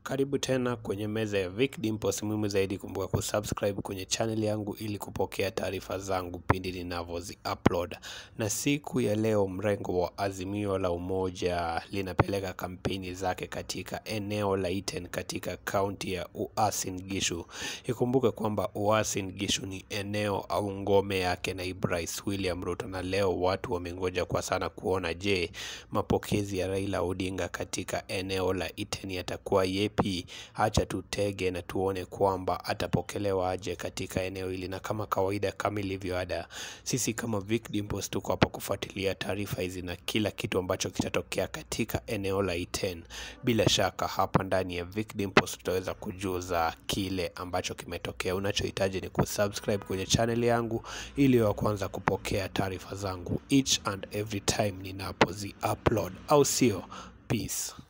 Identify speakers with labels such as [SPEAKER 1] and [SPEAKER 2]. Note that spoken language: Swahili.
[SPEAKER 1] Karibu tena kwenye meza ya Vic Dimples. Muhimu zaidi, kumbuka kusubscribe kwenye channel yangu ili kupokea taarifa zangu pindi ninavyozi upload. Na siku ya leo, mrengo wa Azimio la Umoja linapeleka kampeni zake katika eneo la Iten katika kaunti ya Uasin Gishu. Ikumbuke kwamba Uasin Gishu ni eneo au ngome yake naibu rais William Ruto, na leo watu wamengoja kwa sana kuona, je, mapokezi ya Raila Odinga katika eneo la Iten yatakuwa yepi? Acha tutege na tuone kwamba atapokelewa aje katika eneo hili, na kama kawaida, kama ilivyo ada, sisi kama Vic Dimples tuko hapa kufuatilia taarifa hizi na kila kitu ambacho kitatokea katika eneo la Iten. Bila shaka hapa ndani ya Vic Dimples tutaweza kujuza kile ambacho kimetokea. Unachohitaji ni kusubscribe kwenye channel yangu ili wa kwanza kupokea taarifa zangu each and every time ninapozi upload, au sio? Peace.